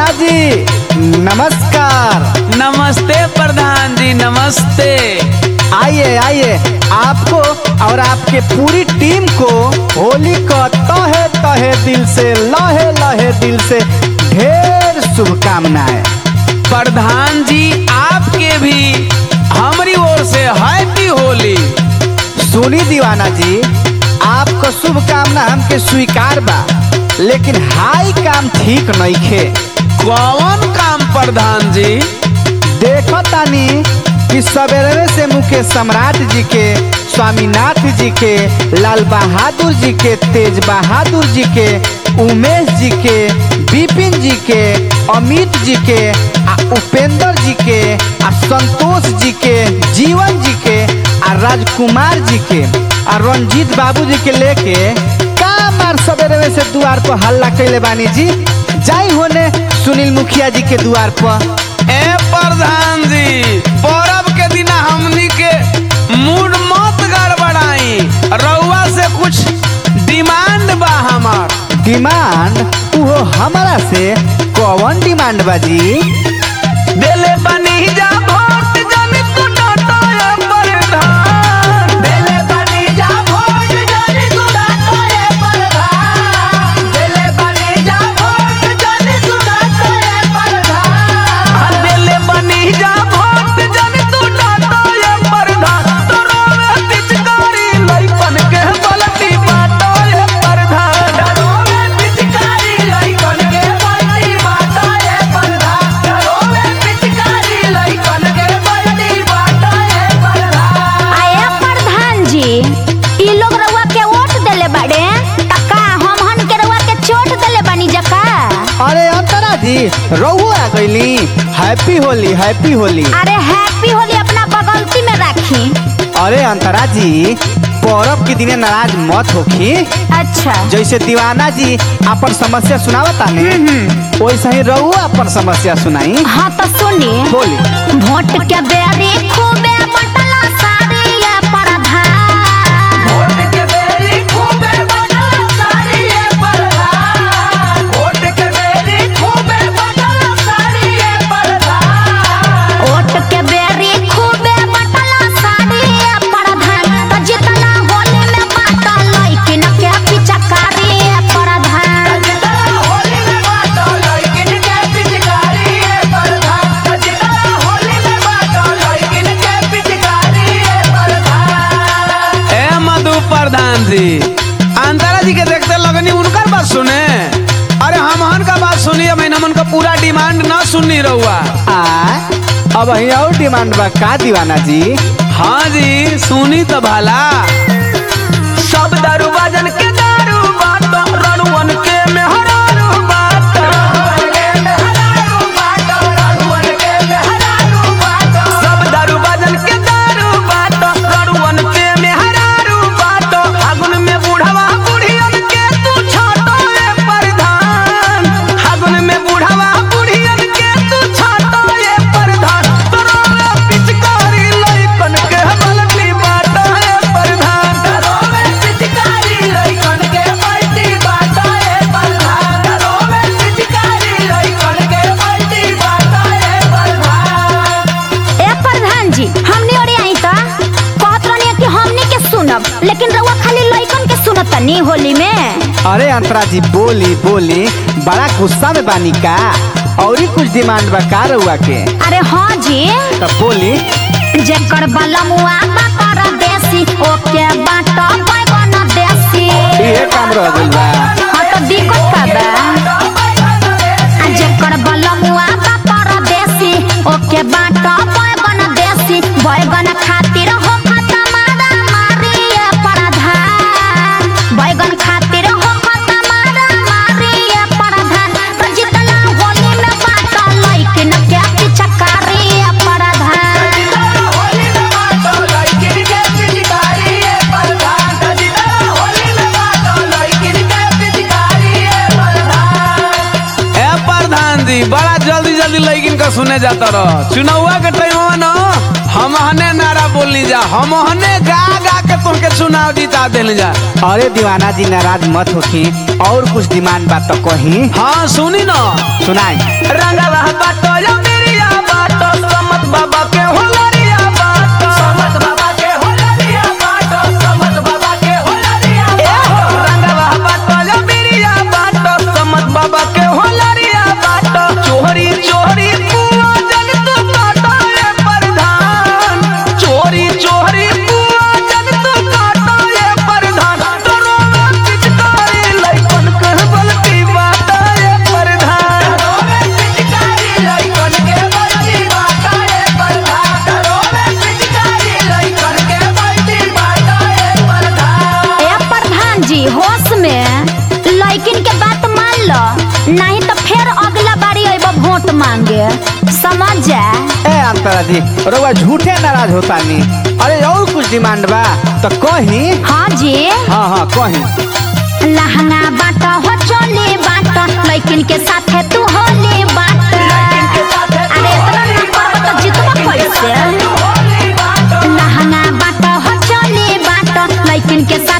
दीवाना जी नमस्कार नमस्ते प्रधान जी नमस्ते आइए आइए आपको और आपके पूरी टीम को होली का तहे तहे दिल से लहे लहे दिल से ढेर शुभकामनाएं प्रधान जी आपके भी हमारी ओर से हैप्पी होली सुनी दीवाना जी आपको शुभकामना हमके स्वीकार बा लेकिन हाई काम ठीक नहीं खे कौन काम प्रधान जी देखो तानी कि सवेरे से मुकेश सम्राट जी के स्वामीनाथ जी के लाल बहादुर जी के तेज बहादुर जी के उमेश जी के विपिन जी के अमित जी के आ उपेंद्र जी के आ संतोष जी के जीवन जी के आ राजकुमार जी के आ रंजीत बाबू जी के लेके का मार सवेरे से द्वार पर हल्ला कैले बानी जी जाई होने सुनील मुखिया जी के द्वार पर ए प्रधान जी पर्व के दिन हमनी के मूड मत गड़बड़ाई रउआ से कुछ डिमांड बा हमार डिमांड उहो हमारा से कौन डिमांड बाजी देले बनी जा भोट जन तू डाटा ए प्रधान देले बनी जा भोट जन तू डाटा ए प्रधान देले बनी जा भोट जन तू डाटा ए प्रधान देले बनी जा भोट जन तू डाटा ए प्रधान तोरो में पिचकारी लइकन के बलती बाटा ए प्रधान तोरो में पिचकारी लइकन के बलती बाटा ए प्रधान तोरो में पिचकारी लइकन के बलती बाटा ए प्रधान आया प्रधान जी ई लोग रउआ के वोट देले बाड़े त का हम हन के रउआ के चोट देले बानी जका अरे अंतरा जी रहुओ आ गईली हैप्पी होली हैप्पी होली अरे हैप्पी होली अपना बगलती में राखी अरे अंतरा जी पौरब के दिने नाराज मत होखी अच्छा जैसे दीवाना जी अपन समस्या सुनावता ने वैसे ही रहुओ अपन समस्या सुनाई हाँ तो सुनी बोली वोट के बेरी खूबे बटला सारी ये प्रधान वोट के बेरी खूबे बदला सारी ये प्रधान वोट के बेरी खूबे बदला सारी ये प्रधान वोट के बेरी खूबे बटला सारी ये प्रधान तो जितना होली में बाटा लइकिन के पिचकारी ये प्रधान होली में बाटो लइकिन के पिचकारी ये प्रधान जितना होली में बाटो लइकिन के पिचकारी ये प्रधान ए मधु प्रधान जी अंतरा जी के देखते लगनी उनकर बात सुने अरे हम हन का बात सुनी अब हमन का पूरा डिमांड ना सुननी रहुआ आ अब ही और डिमांड बा का दीवाना जी हाँ जी सुनी तो भला सब दारू बाजन के दारू बाटो रणवन के मेहरारू बाटो सब दारू बाजन के दारू बाटो रणवन के मेहरारू बाटो फागुन में बूढ़वा बुढ़ियन के तू छाटो ए प्रधान फागुन में बूढ़वा बुढ़ियन के तू छाटो ए प्रधान तोरो में पिचकारी लइकन के बलती बाटो ए प्रधान तोरो में पिचकारी लइकन के बलती बाटो ए प्रधान तोरो में पिचकारी लइकन के बलती बाटो ए प्रधान ए प्रधान जी हमनी ओरे आई त कहत रहनी कि हमनी के सुनब लेकिन रउआ खाली लइकन के सुनत तनी होली में अरे अंतरा जी बोली बोली बड़ा गुस्सा में बानी का और ही कुछ डिमांड बा का रहुआ के अरे हाँ जी तो बोली जेकर बलमुआ बा परदेसी ओके बाट बैगन देसी ये काम रह गइल बा हाँ तो दिक्कत का बा आ जेकर बलमुआ बा परदेसी ओके बाट बैगन देसी बैगन खातिर हो खाता मारा मारी ये प्रधान बैगन खातिर हो खाता मारा मारी ये प्रधान तो जितना होली में बाट लइकिन के पिचकारी ये प्रधान होली में बाटो लइकिन के पिचकारी ए प्रधान जितना होली में बाटो लइकिन के पिचकारी ए प्रधान ए प्रधान जी बड़ा जल्दी जल्दी लइकिन का सुने जाता रह चुनावा के टाइम न हम हने नारा बोली जा हम हने गा गा के तुमके सुना चुनाव जीता दिल जा अरे दीवाना जी नाराज मत होखी और कुछ डिमांड बात तो कही हाँ सुनी ना सुनाई रंगवा बाटो या मेरिया बाटो समत बाबा के होलरिया बाटो समत बाबा के होलरिया बाटो समत बाबा के होलरिया बाटो रंगवा बाटो या मेरिया बाटो समत बाबा के होलरिया बाटो चोरी चोरी कुआ जन तू काटो ये प्रधान चोरी चोरी कुआ जन तू काटो ये प्रधान तोरो में पिचकारी लइकन कह बलती बाटा ये प्रधान तोरो में पिचकारी लइकन के बलती बाटा ये प्रधान तोरो में पिचकारी लइकन के बलती बाटा ये प्रधान ए प्रधान जी होश में लड़किन के बात मान लो नहीं तो फिर अगला बारी अइबो वोट मांगे समझ जा ए अंतरा जी रउआ झूठे नाराज होता नी अरे और कुछ डिमांड बा तो कही हाँ जी हाँ हाँ कही लहंगा बाटा हो चोली बाटा लड़किन के साथे तू होली बाटा अरे इतना ना करबो तो जितबो कैसे लहंगा बाटा हो चोली बाटा लड़किन के साथ